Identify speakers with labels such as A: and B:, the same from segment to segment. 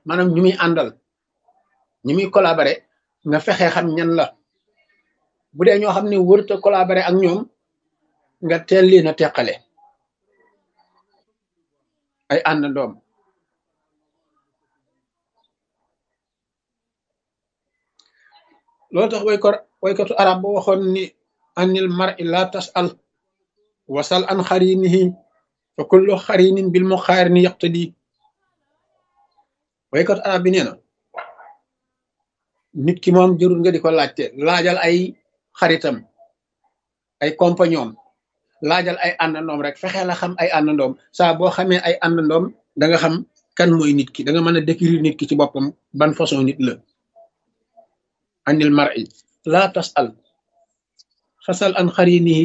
A: maanaam ñu muy àndal ñu muy collaborer nga fexe xam ñan la bu dee ñoo xam ne wërta collaborer ak ñoom nga teel leen a teqale ay àndandoom loolu tax wayko waykatu arab ba waxoon ni anil mar'i la tas'al wasal an xarinihi fa kullu xarinin bil muqaarini yaqtadi waykatu arab bi nee na nit ki moom jërul nga di ko laajte laajal ay xaritam ay compagnon laajal ay àndandoom rek fexe la xam ay àndandoom saa boo xamee ay àndandoom da nga xam kan mooy nit ki da nga mën a décrire nit ki ci boppam ban façon nit la anil mar'i la tasal fasal an xarinihi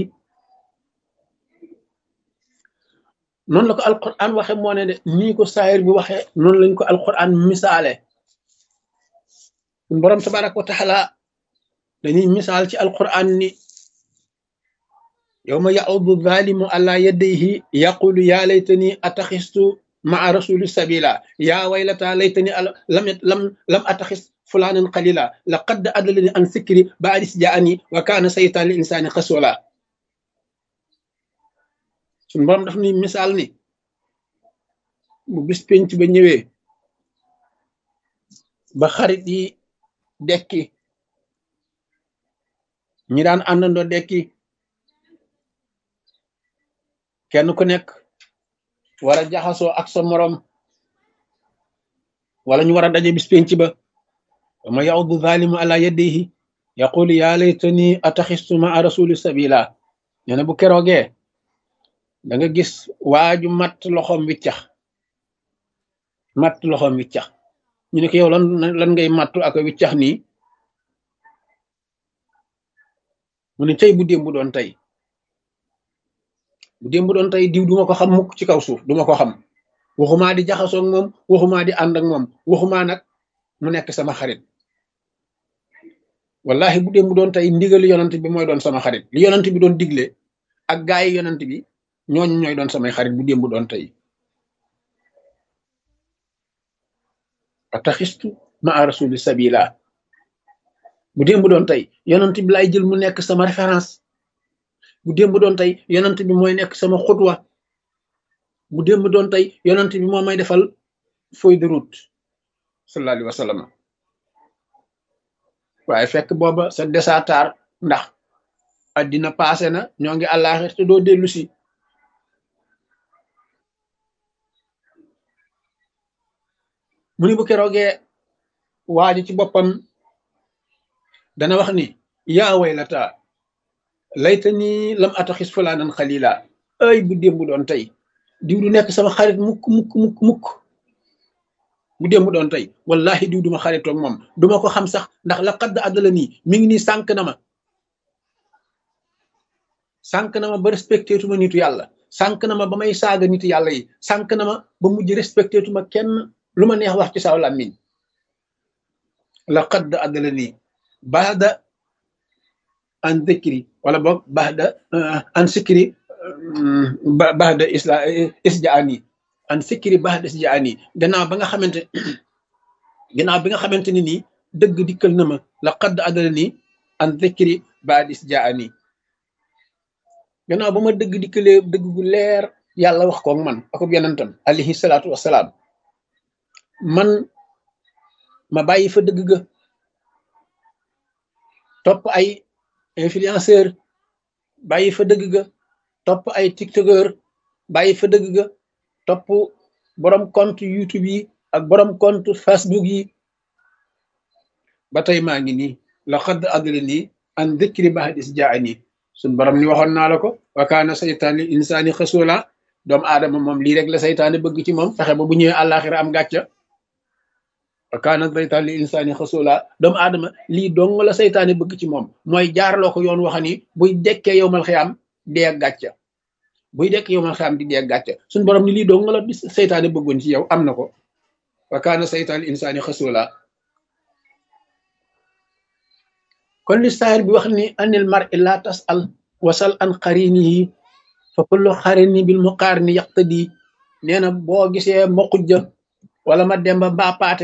A: noonu la ko alquran waxe moo ne de nii ko saayir bi waxe noonu lañ ko alquran misaale borom tabaraka wa taala dañuy misaal ci alquran ni yawma ya'udu zalimu ala yadayhi yaqulu ya laytani ataxistu maa rasuli sabila ya waylata laytani lam lam lam ataxis fulanan qalila laqad adallani an sikri ba'dis ja'ani wa kana saytan lil insani khasula sun borom daf ni misaal ni bu bis penc ba ñëwee ba xarit yi dekki ñi daan àndandoo dekki kenn ku nekk war a jaxasoo ak sa morom wala ñu war a daje bis penc ba wama yaudu zalimu ala yadihi yaqulu ya laytani ataxistu maa rasuli sabila nee na bu keroogee da nga gis waaju matt loxoom wiccax matt loxoom wiccax ñu ne ko yow lan lan ngay mattu ak wiccax nii mu ne cey bu démb doon tey bu démb doon tey diw duma ko xam mukk ci kaw suuf duma ko xam waxumaa di jaxasoo ak moom waxumaa di ànd ak moom waxumaa nag mu nekk sama xarit wallahi bu démb doon tey ndigali yonant bi mooy doon sama xarit li yonant bi doon digle ak gaay yi yonant bi ñooñu ñooy doon samay xarit bu démb doon tey ataxistu ma rasuli sabila bu démb doon tey yonant bi lay jël mu nekk sama référence bu démb doon tey yonant bi mooy nekk sama xutwa bu démb doon tey yonant bi moo may defal feuille de route sallallahu alayhi wa sallam waaye fekk booba sa desatar ndax addina passé na ñoo ngi àllaaxir te doo dellu si mu ni bu keroogee waaji ci boppam dana wax ni yaa waylata layta ni lam ataxis fulaanan xalila ay bu démb doon tey diw du nekk sama xarit mukk mukk mukk mukk bu démb doon tey wallahi diw duma xaritoog moom duma ko xam sax ndax la xadd àddala nii mi ngi nii sànq na ma sànq na ma ba respecté tuma nitu yàlla sànq na ma ba may saaga nitu yàlla yi sànq na ma ba mujj respecté tuma kenn lu ma neex wax ci saw làmmiñ la xadd àddala nii baada an dhikri wala boog baada an sikri baada isla isjaani an sikri baada isjaani gannaaw ba nga xamante gannaaw bi nga xamante ni nii dëgg dikkal na ma la xadd àddala nii an dhikri baada isjaani gannaaw ba ma dëgg dikkalee dëgg gu leer yàlla wax koog man akub yonentam alayhi salaatu wassalaam man ma bàyyi fa dëgg ga topp ay influenceur bàyyi fa dëgg ga topp ay tiktokeur bàyyi fa dëgg ga topp borom compte youtube yi ak borom compte facebook yi ba tey maa ngi nii la xadd adla nii an dikri bahadis jaani suñ borom ni waxoon naa la ko wa kaana saytaan li insaani xasula doomu aadama moom lii rek la saytaane bëgg ci moom fexe ba bu ñëwee àllaaxira am gàcca wa kaana saytaan li insaani xasula doomu aadama lii dong la saytaane bëgg ci moom mooy jaarloo ko yoon waxa ni buy dekkee yow mal xiyaam dee gàcca buy dekk yow mal xiyaam di dee gàcca suñ borom ni lii dong la saytaane bëggoon ci yow am na ko wa kaana saytaan li insaani xasula kon li saahir bi wax ni anil mar i la tasal wasal an xarinihi fa kullu xarini bil muqaarini yaqtadi nee na boo gisee ma xujja wala ma demba ba paate